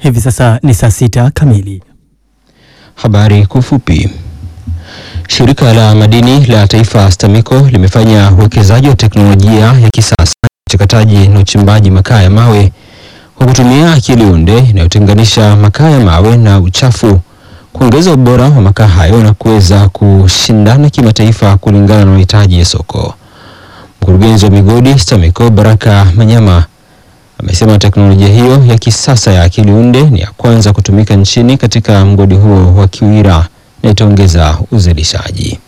Hivi sasa ni saa sita kamili. Habari kwa ufupi. Shirika la madini la taifa STAMICO limefanya uwekezaji wa teknolojia ya kisasa uchakataji na uchimbaji makaa ya mawe kwa kutumia akili unde inayotenganisha makaa ya mawe na uchafu, kuongeza ubora wa makaa hayo na kuweza kushindana kimataifa kulingana na mahitaji ya soko. Mkurugenzi wa migodi STAMICO Baraka Manyama amesema teknolojia hiyo ya kisasa ya akili unde ni ya kwanza kutumika nchini katika mgodi huo wa Kiwira na itaongeza uzalishaji.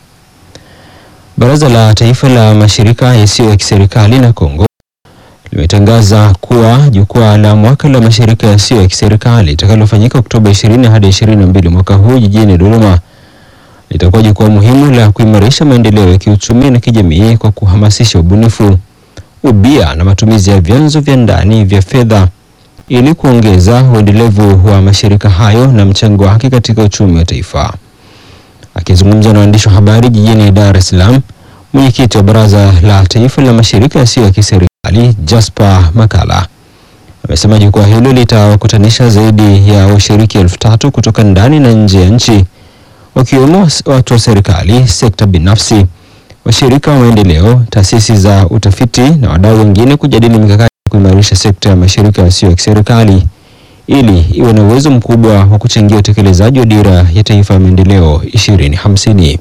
Baraza la Taifa la Mashirika Yasiyo ya Kiserikali na Kongo limetangaza kuwa jukwaa la mwaka la mashirika yasiyo ya kiserikali litakalofanyika Oktoba 20 hadi 22 mwaka huu jijini Dodoma litakuwa jukwaa muhimu la kuimarisha maendeleo ya kiuchumi na kijamii kwa kuhamasisha ubunifu, ubia na matumizi ya vyanzo vya ndani vya fedha ili kuongeza uendelevu wa mashirika hayo na mchango wake katika uchumi wa taifa. Akizungumza na waandishi wa habari jijini Dar es Salaam, mwenyekiti wa Baraza la Taifa la Mashirika Yasiyo ya Kiserikali Jasper Makala amesema jukwaa hilo litawakutanisha zaidi ya washiriki elfu tatu kutoka ndani na nje ya nchi wakiwemo watu wa serikali, sekta binafsi, washirika wa maendeleo, taasisi za utafiti na wadau wengine kujadili mikakati ya kuimarisha sekta ya mashirika yasiyo ya kiserikali ili iwe na uwezo mkubwa wa kuchangia utekelezaji wa dira ya taifa ya maendeleo 2050.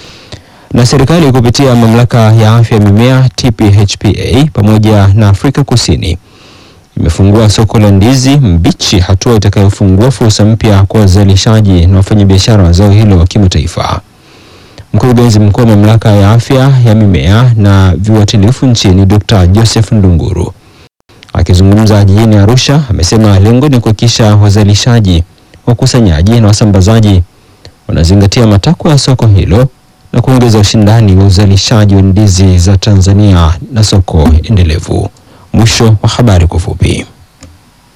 Na serikali kupitia mamlaka ya afya ya mimea TPHPA pamoja na Afrika Kusini imefungua soko la ndizi mbichi, hatua itakayofungua fursa mpya kwa wazalishaji na wafanyabiashara wa zao hilo kimataifa. Mkurugenzi mkuu wa mamlaka ya afya ya mimea na viuatilifu nchini Dr. Joseph Ndunguru akizungumza jijini Arusha amesema lengo ni kuhakikisha wazalishaji, wakusanyaji na wasambazaji wanazingatia matakwa ya soko hilo na kuongeza ushindani wa uzalishaji wa ndizi za Tanzania na soko endelevu. Mwisho wa habari kwa ufupi.